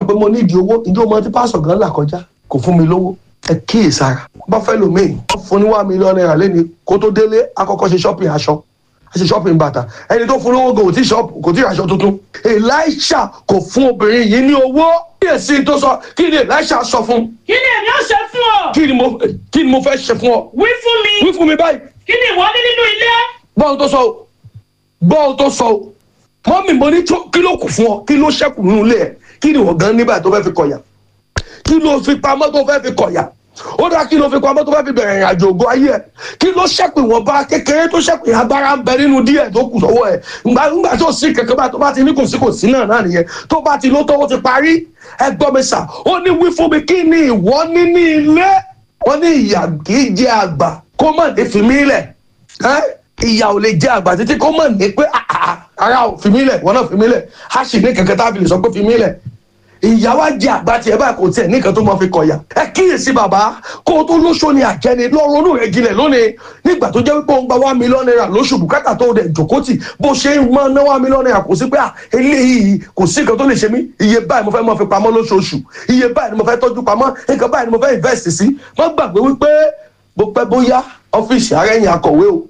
pé mo nídìí owó ìdí ọmọ tí pásọ̀ gan là kọjá kò fún mi lówó ẹ kíyè sára bá fẹ́ lò míì wọ́n fún ní wá mílíọ̀nù náírà lẹ́ni kó tó délé akọ́kọ́ ṣe shopping aṣọ ṣe shopping bàtà ẹni tó fún lówó gan kò tí shop kò tí aṣọ tuntun Elisha kò fún obìnrin yìí ní owó kíyèsí tó sọ kí ni Elisha sọ fún kí ni èmi ó ṣe fún ọ kí ni mo kí ni mo fẹ́ ṣe fún ọ wí fún mi wí fún mi báyìí kí ni ìwọ ní nínú ilé gbọ́ ohun tó sọ o gbọ́ ohun tó sọ o mọ́mì mo ní tó- kí ló kù fún ọ kí ló ṣẹ́kù nínú ilé ẹ̀ kí ni wọ́n gan nígbà tó fẹ́ fi kọ̀yà kí ló fi pamọ́ tó fẹ́ fi kọ̀yà ó dá kí ló fi pamọ́ tó fẹ́ fi bẹ̀rẹ̀ ìrìn àjò ògo ayé ẹ̀ kí ló ṣẹ́kù ìwọ̀nba kékeré tó ṣẹ́kù agbára ń bẹ nínú díẹ̀ tó kù sọ́wọ́ ẹ̀ ńgbà ńgbà tó sí kẹ̀kẹ́ bá tó bá ti ní kò sí kò sí náà náà nìyẹn tó bá ti ló tó ó ti parí ẹ gbọ́ mi sà ó ní wí fún mi kí ni ìwọ ní ní ilé wọ́n ní ìyà kì í jẹ àgbà kó mọ̀ ní fi mí lẹ̀ ẹ́ ìyà ò lè jẹ àgbà títí kó mọ̀ ní pé àà ara ò fi mí lẹ̀ wọ́n náà fi mí lẹ̀ á sì ní kankan tá a fi lè sọ pé fi mí lẹ̀ ìyá wa jẹ àgbà tiẹ̀ báyìí kò tiẹ̀ nìkan tó máa fi kọ̀yà ẹ kíyèsí bàbá kó o tó lóṣù ni àjẹni lọ́rọ̀ onú rẹ̀ jinlẹ̀ lónìí nígbà tó jẹ́ wípé ó ń gba one million naira lóṣù bùkátà tó dẹ̀ jòkó tì bó ṣe ń mọ ná one million naira kò sí pé à eléyìí kò sí nǹkan tó lè ṣe mí iye báyìí mo fẹ́ máa fi pamọ́ lóṣooṣù iye báyìí ni mo fẹ́ tọ́jú pamọ́ nǹkan báyìí ni mo fẹ́ invest sí má gbàgbé wípé bó pẹ́ bóyá ọ́fíìsì arẹ́yìn akọ̀wé o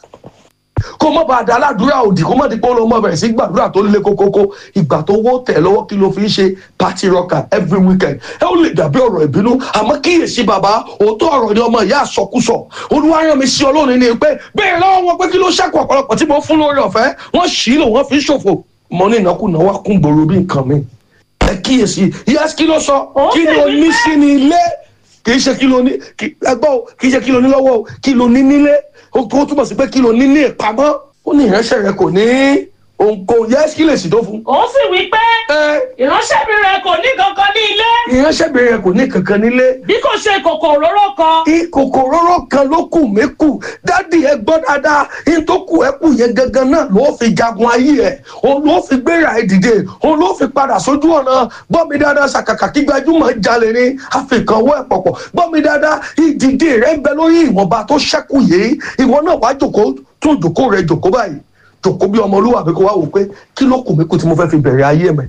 kó mọ̀ bá a da aládùúrà òdì kó mọ̀ di pé ó lọ mọ̀ bẹ̀rẹ̀ sí gbàdúrà tó lé kókókó ìgbà tó wó tẹ̀ lọ́wọ́ kí ló fi ń ṣe party rocker every weekend ẹ ó lè dàbí ọ̀rọ̀ ìbínú àmọ́ kíyèsí bàbá òótọ́ ọ̀rọ̀ ni ọmọ ìyá àsọkúsọ olúwa rán mi sí ọlọ́run ni pé bẹ́ẹ̀ lọ́wọ́ wọn pé kí ló ṣẹ́kù ọ̀pọ̀lọpọ̀ tí mo fún lórí ọ̀fẹ́ wọ́n ṣì í lò wọ́n fi ń ṣòfò mọ ní ìnákùná wá kún gbòòrò bí nǹkan mi ẹ kíyèsí yẹ́sì kí ló sọ Ó kí sì ló wí ní pé- sí ní ilé kì í ṣe kí ló ní kí- ẹgbọ́ o kì í ṣe kí ló ní lọ́wọ́ o kí ló ní nílé ó tó túmọ̀ sí pé kí ló ní ní ìpamọ́ ó ní ìránṣẹ́ rẹ kò ní òǹkò yẹ kí lè sì tó fún. ó sì wí pé ẹ ìránṣẹ́bìnrin rẹ kò ní kankan ní ilé ìránṣẹ́bìnrin rẹ kò ní kankan nílé bí kò ṣe ìkòkò òróró kan ìkòkò róró kan ló kù mí kù dádì ẹ gbọ́ dáadáa ní tó kù ẹ kù yẹn gangan náà ló fi jagun ayé ẹ òun ló fi gbéra ẹ dìde òun ló fi padà sójú ọ̀nà gbọ́ mi dáadáa ṣàkàkà kí gbajúmọ̀ jalè ní àfikàn owó ẹ̀ pọ̀pọ̀ gbọ́ mi dáadáa ìdìde rẹ ń bẹ lórí ìwọ̀nba tó ṣẹ́kù yìí ìwọ náà wá jòkó tún jòkó rẹ jòkó báyìí jòkó bí ọmọlúwàbí kó wá wò pé kí ló kù mí kù tí mo fẹ́ fi bẹ̀rẹ̀ ayé mẹ́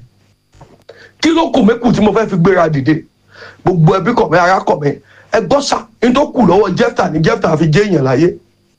kí ló kù mí kù tí mo fẹ́ fi gbéra dìde gbogbo ẹbí kọ̀ mí ara kọ̀ mí ẹ gbọ́ sà ní tó kù lọ́wọ́ jẹ́fta ní jẹ́fta fi jẹ́ èèyàn láyé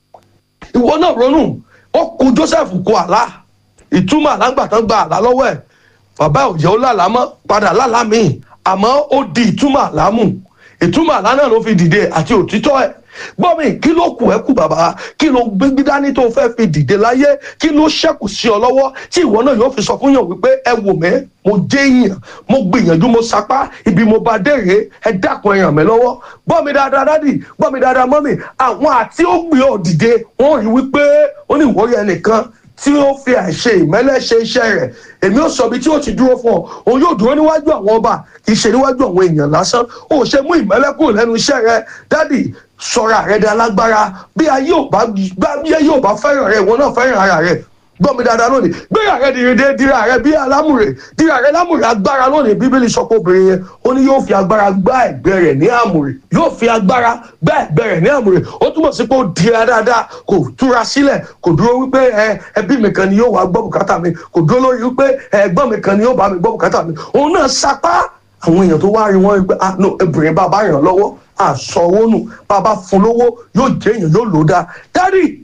ìwọ náà ronú ó kù Joseph kó àlá ìtumọ̀ àlágbàtàn gba àlá lọ́wọ́ ẹ̀ bàbá òjò lálàá mọ́ padà lálàá míì àmọ́ ó di ìtumọ̀ àlá mú ìtumọ̀ àlá náà ló fi dìde àti òtítọ́ ẹ̀ gbọ́ mi kí ló kù ẹ́ kù bàbá kí ló gbégbé dání tó fẹ́ fi dìde láyé kí ló ṣẹ́kù sí ọ lọ́wọ́ tí ìwọ náà yóò fi sọ fún yàn wípé ẹ wò mẹ́ mo jẹ́ èèyàn mo gbìyànjú mo sapá ibi mo bá dèrè ẹ dákun ẹ ràn mí lọ́wọ́ gbọ́ mi dáadáa dádì gbọ́ mi dáadáa mọ́mì àwọn àti ó gbé ọ dìde wọ́n rí wípé ó ní ìwọ́rí ẹnìkan tí ó fi àìṣe ìmẹ́lẹ́ ṣe iṣẹ́ rẹ̀ èmi ò sọ ibi tí ó ti dúró fún ọ òun yóò dúró níwájú àwọn ọba kì í ṣe níwájú àwọn èèyàn lásán ó ṣe mú ìmẹ́lẹ́ kúrò lẹ́nu iṣẹ́ rẹ dádì sọra rẹ di alágbára bí ayé ò bá bí ayé ò bá fẹ́ràn rẹ ìwọ náà fẹ́ràn ara rẹ gbọ́ mi dáadáa lónìí gbéra rẹ dìde dira rẹ bí alámùrè dira rẹ lámùrè agbára lónìí bíbélì sọ pé obìnrin yẹn ó ní yóò fi agbára gbá ẹ̀gbẹ́ rẹ̀ ní àmùrè yóò fi agbára gbá ẹ̀gbẹ́ rẹ̀ ní àmùrè ó túmọ̀ sí pé ó dira dáadáa kò túra sílẹ̀ kò dúró wípé ẹ ẹbí mi kan ni yóò wá gbọ́ bùkátà mi kò dúró lórí wípé ẹ̀gbọ́n mi kan ni yóò bá mi gbọ́ bùkátà mi òun náà sapá àwọn èèyàn tó wá rí wọn wípé ah no obìnrin bá bá ràn lọ́wọ́ àsọwó nù bàbá fún lówó yóò jẹ́ èèyàn yóò lò ó dáa dádì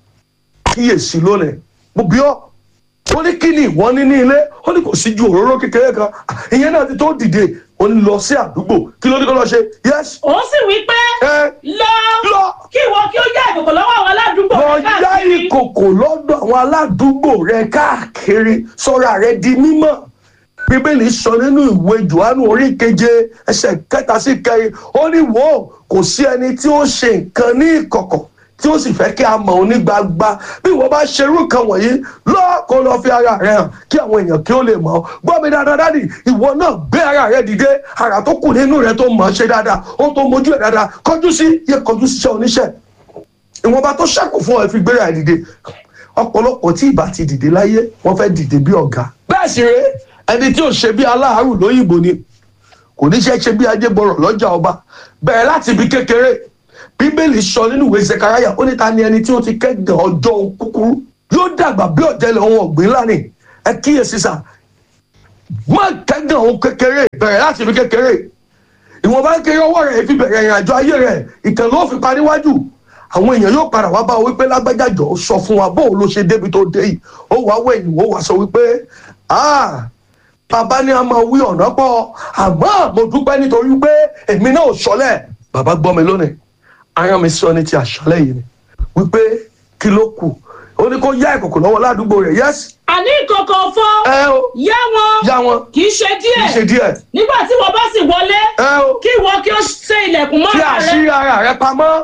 kíyèsí lónìí mo bí ọ ó ní kí ni ìwọ ní ní ilé ó ní kò sí ju òróró kékeré kan ìyẹn náà ti tó dìde ó ní lọ sí àdúgbò kí ló ní kó lọ ṣe yes ó sì wí pé ẹ lọ lọ kí ìwọ kí ó yá ìkòkò lọ́wọ́ àwọn aládùúgbò lọ rẹ yá káàkiri ìkòkò lọ́dọ̀ àwọn aládùúgbò rẹ káàkiri sọra rẹ di mímọ́ bíbélì sọ nínú ìwé johannu orí keje ẹsẹ̀ kẹta sí kẹrin ó ní wò ó kò sí ẹni tí ó ṣe nǹkan ní ìkọ̀kọ̀ tí ó sì fẹ́ kí a mọ̀ ọ́ ní gbagba bí ìwọ bá ṣerú nǹkan wọ̀nyí lọ́ọ́ kó lọ fi ara rẹ hàn kí àwọn èèyàn kí ó lè mọ̀ ọ́ gbọ́ mi dáadáa dádì ìwọ náà gbé ara rẹ dìde ara tó kù nínú rẹ tó mọ̀ ọ́ ṣe dáadáa ó tó mójú ẹ̀ dáadáa kọjú sí yẹ kọjú síṣẹ́ oníṣẹ́ ìwọ̀nba tó ṣẹ́kù fún ẹ fi gbéra ẹ̀ dìde ọ̀pọ̀lọpọ̀ tí ìbá ti dìde láyé wọ́n fẹ́ dìde bí ọ̀gá bẹ́ẹ̀ sì rèé ẹni tí ò ṣe bí aláàárù lóyìnbó ni kò ní ṣe ṣe bí ajégbọrọ lọ́jà ọba bẹ̀rẹ̀ láti ibi kékeré bíbélì sọ nínú ìwé zekaraya ó ní ta ni ẹni tí ó ti kẹ́gàn ọjọ́ kúkúrú yóò dàgbà bí ọ̀jẹ̀lẹ̀ ohun ọ̀gbìn ńlá ni ẹ kíyèsí sà má kẹ́gàn ohun kékeré bẹ̀rẹ̀ láti fi kékeré ìwọ̀nba kékeré ọwọ́ rẹ̀ fi bẹ̀rẹ̀ ìrìn àjò ayé rẹ̀ ìtàn ló fi pa níwájú àwọn èèyàn yóò padà wá bá ọ wípé lágbájájọ sọ fún wa bóun ló ṣe débi tó dé yìí ó wàá wẹ̀yìn ó wàá sọ wípé ah bàbá ní a máa wí ọ̀nà pọ̀ àmọ́ mo dúpẹ́ nítorí pé èmi náà ò sọlẹ̀ bàbá gbọ́ mi lónìí aràn mi sọ ní ti àṣálẹ̀ yìí ni wípé kí ló kù ó ní kó yá ìkòkò lọ́wọ́ ládùúgbò rẹ̀ yẹ́sì àní ìkòkò òfo ẹ o yá wọn yá wọn kì í ṣe kì í ṣe díẹ̀ díẹ̀ nígbà tí wọ́n bá sì wọlé ẹ o kí ìwọ kí ó ṣe ilẹ̀kùn mọ́ fi ara rẹ àṣírí ara rẹ pamọ́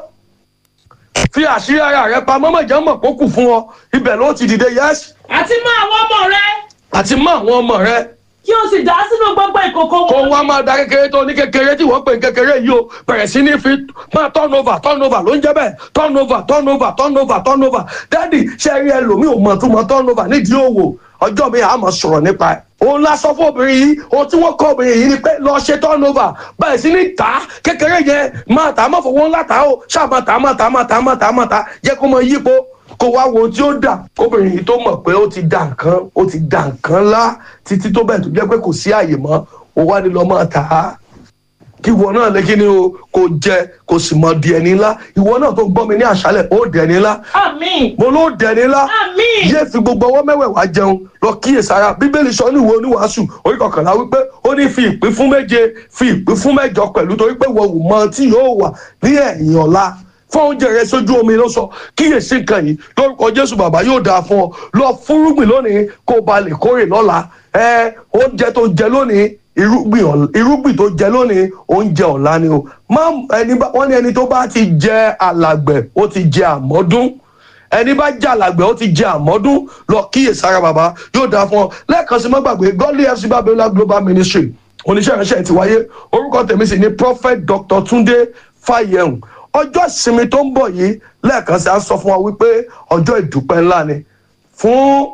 fi àṣírí ara rẹ pamọ́ mọ̀jẹ̀ mọ̀ kó kù fún ọ ibẹ̀ ló ti dìde yẹ́sì àti mọ́ àwọn ọmọ rẹ àti mọ àwọn ọmọ rẹ kí o sì dá sínú gbogbo ìkòkò kó wọn wá máa da kékeré tó ní kékeré tí wọ́n pè ní kékeré yìí o bẹ̀rẹ̀ sí ní fi máa turn over turn over ló ń jẹ́ bẹ́ẹ̀ turn over turn over turn over turn over dádì ṣe rí ẹlòmíì ò mọ̀ tó mọ̀ turn over nídìí òwò ọjọ́ mi àmọ̀ sọ̀rọ̀ nípa ẹ̀ òun la sọ fún obìnrin yìí ohun tí wọ́n kọ́ obìnrin yìí ni pé lọ ṣe turn over bẹ̀rẹ̀ sí ní tà á kékeré yẹn máa tà á má fowó ńlá tà á o ṣáà máa tà á máa tà á máa tà á máa tà á máa tà á jẹ́ kó mọ yípo kó wá wo tí ó dà kóbìnrin yìí tó mọ̀ pé ó ti dà nǹkan ó ti dà nǹkan ńlá títí tó bẹ̀ tó jẹ́ pé kò sí àyè mọ́ ó wá ní lọ́ máa tà á kí ìwọ náà lè kí ni o kò jẹ kò sì mọ di ẹni ńlá ìwọ náà tó gbọ́ mi ní àṣálẹ̀ ó dẹ̀ ẹni ńlá àmín mo ló dẹ̀ ẹni ńlá àmín yé fi gbogbo ọwọ́ mẹ́wẹ̀ẹ̀wá jẹun lọ kíyèsára bíbélì sọ ní ìwé oníwàásù orí kọkànlá wípé ó ní fi ìpín fún méje fi ìpín fún mẹ́jọ pẹ̀lú torí pé wọ́n ò mọ tí yóò wà ní ẹ̀yìn ọ̀la fún oúnjẹ rẹ sójú omi ló sọ kíyèsí nǹkan yìí lórúkọ jésù bàbá yóò dáa fún ọ lọ fúrúgbìn lónìí kó o bá lè kórè lọ́la ẹ oúnjẹ tó jẹ lónìí irúgbìn ọ̀la- irúgbìn tó jẹ lónìí oúnjẹ ọ̀la ni o má ẹni bá wọ́n ní ẹni tó bá ti jẹ alàgbẹ̀ ó ti jẹ àmọ́dún ẹni bá jẹ alàgbẹ̀ ó ti jẹ àmọ́dún lọ kíyèsára bàbá yóò dáa fún ọ lẹ́ẹ̀kan sí má gbàgbé godly fc babiola global ministry oníṣẹ́ ìránṣẹ́ ti wáyé orúkọ tèmi sì ni prophet dr tunde fayehun ọjọ́ ìsinmi tó ń bọ̀ yìí lẹ́ẹ̀kan sí à ń sọ fún wa wípé ọjọ́ ìdúpẹ́ ńlá ni fún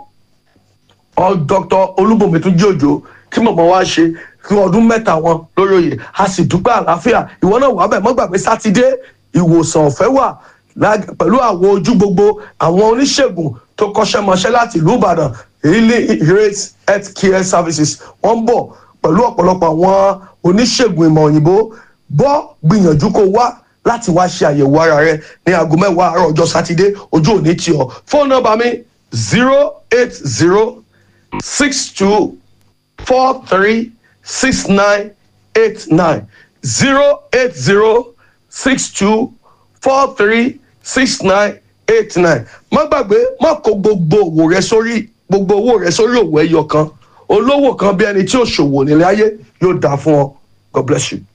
ọ dr olúbùnmi tún jí òjò tí mọ̀mọ́ wa ṣe fún ọdún mẹ́ta wọn lórí oyè a sì dúpẹ́ àlàáfíà ìwọ náà wà bẹ́ẹ̀ mọ́ gbàgbé sátidé ìwòsàn ọ̀fẹ́ wà lá- pẹ̀lú àwọn ojú gbogbo àwọn oníṣègùn tó kọ́ṣẹ́mọṣẹ́ láti ìlú ìbàdàn healing grace health care services wọ́n ń bọ̀ pẹ̀lú ọ̀pọ̀lọpọ̀ àwọn oníṣègùn ìmọ̀ òyìnbó bọ́ gbìyànjú kó wá láti wá ṣe àyẹ̀wò ara rẹ ní aago mẹ́wàá àárọ̀ ọjọ́ sátidé ojú òní tì ọ́ fóònù nọ́mbà mi zero eight zero six two four three six nine eight nine zero eight zero six two four three six nine eight nine má gbàgbé má kó gbogbo òwò rẹ sórí gbogbo owó rẹ sórí òwò ẹyọ kan olówó kan bí ẹni tí ò ṣòwò nílé ayé yóò dáa fún ọ god bless you.